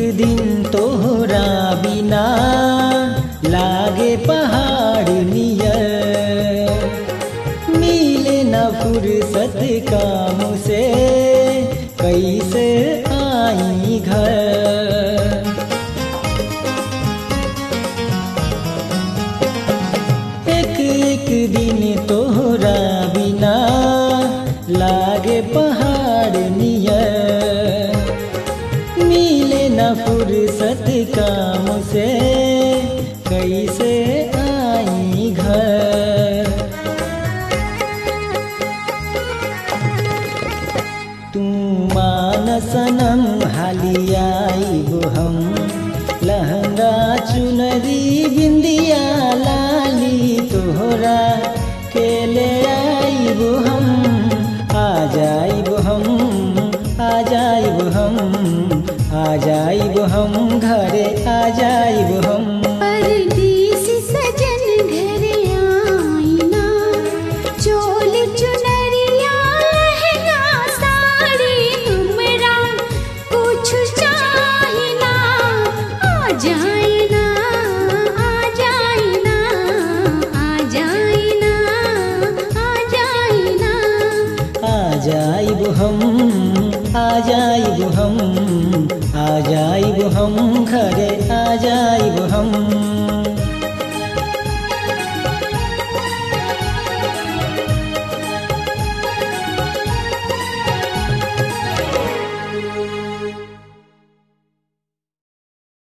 दिन तोहरा बिना लागे पहाड़ नियर मिले न फुर्सत काम से कैसे आई घर एक एक दिन तोहरा बिना लागे पहाड़ नियर मिले न फुर्सत काम से कैसे आई घर तू मान सनम हालियाई हम लहंगा चुनरी बिंदिया लाली तोहरा के ले आईब हम आ जाइब हम आ जाइब हम आ जाइब हम घरे आ जाइब हम परदेसी सजन घर आईना चोल चुनरिया लहंगा साड़ी तुमरा कुछ चाहिना आ जाइना आ जाइना आ जाइना आ जाइना आ जाइब हम आ जाइब हम आ जाइब हम घरे आ जाइब हम